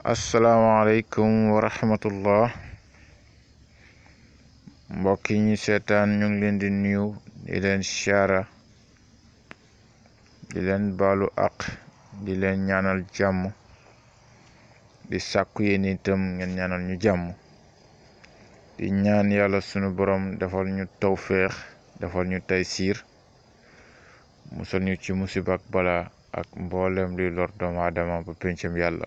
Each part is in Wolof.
asalaamaaleykum wa rahmatullah mbokk yi ñu seetaan ñu ngi leen di nuyu di leen siyaara di leen baalu àq di leen ñaanal jàmm di sàkku yéen itam ngeen ñaanal ñu jàmm di ñaan yàlla sunu borom defal ñu tawféex defal ñu taysiir musal ñu ci musiba ak bala ak mboolem luy lor doomu aadama ba pencam yàlla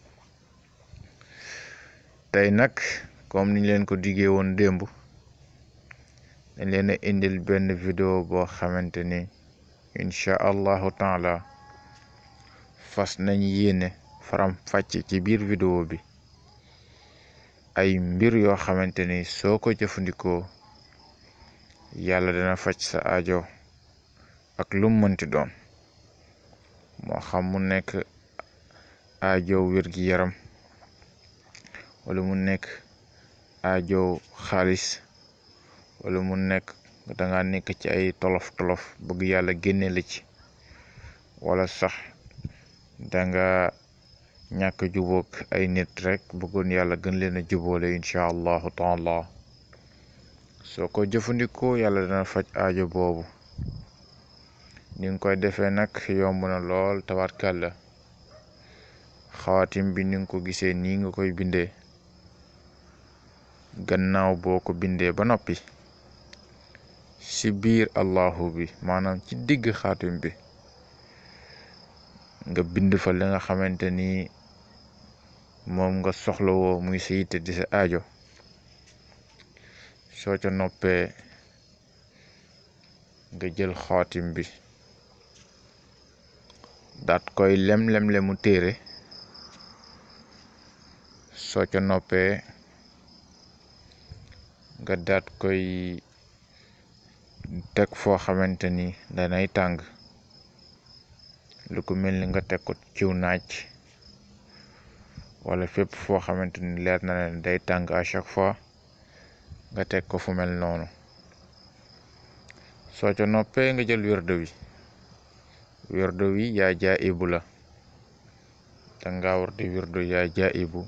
tey nag comme niñ leen ko diggee woon démb dañ leen a indil benn vidéo boo xamante ni incha allahu taala fas nañ yéene faram fàcc ci biir vidéo bi ay mbir yoo xamante ni soo ko jëfandikoo yàlla dana faj sa aajo ak lu mu mënti doon moo xam mu nekk aajo wér-gi-yaram wala mu nekk aajo xaalis wala mu nekk danga nekk ci ay tolof tolof bëgg yàlla génne la ci wala sax danga ñàkk jubóog ay nit rek bëggoon yàlla gën leen a jubóole incha allahu taala soo ko jëfandikoo yàlla dana faj aajo boobu ni nga koy defee nag yomb na lool tabarkàlla xawaatim bi ni nga ko gisee nii nga koy bindee gannaaw boo ko bindee ba noppi ci biir allahu bi maanaam ci digg xaatim bi nga bind fa li nga xamante ni moom nga soxlawoo muy sa yitte di sa aajo soo ca noppee nga jël xaatim bi daat koy lem-lem-le mu téere soo ca noppee nga daat koy teg foo xamante ni danay tàng lu ko mel ni nga teg ko ciw naaj wala fépp foo xamante ni leer na leen day tàng à chaque fois nga teg ko fu mel noonu soo ca noppee nga jël wérdo wi wérdo wi yaa jaa ibu la danga war di wérdo yaa jaa ibu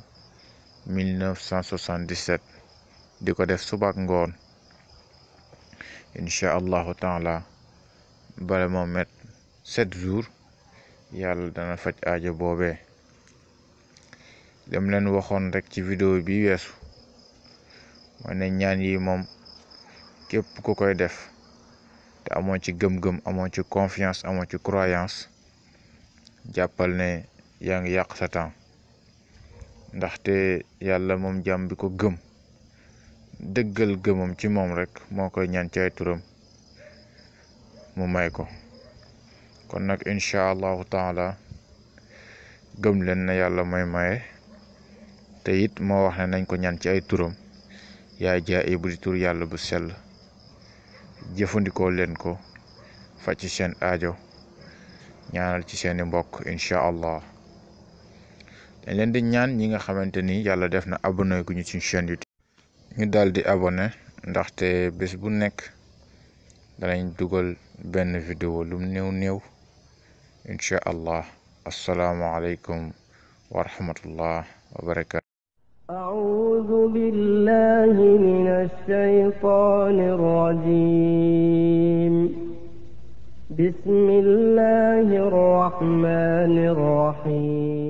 1977 di ko def suba ak ngoon incha allahu taala bala moo met sept jours yàlla dana faj aajo boobee dem leen waxoon rek ci vidéo bi weesu moo ne ñaan yi moom képp ku koy def te amoo ci gëm-gëm amoo ci confiance amoo ci croyance jàppal ne yaa ngi yàq sa temps ndaxte yàlla moom jàmm bi ko gëm dëggal gëmam ci moom rek moo koy ñaan ci ay turam mu may ko kon nag incha allahu taala gëm leen na yàlla may maye te it moo wax ne nañ ko ñaan ci ay turam yaay jaa bu di tur yàlla bu sell jëfandikoo leen ko faj ci seen aajo ñaanal ci seeni mbokk incha allah dañ leen di ñaan ñi nga xamante ni yàlla def na abonné gu ñu ci chaîne YouTube ñu daal di abonné ndaxte bés bu nekk danañ dugal benn vidéo lum néew néew incha allah asalaamualeykum wa rahmatullah wa barakatu أعوذ بالله من الشيطان الرجيم بسم الله الرحمن الرحيم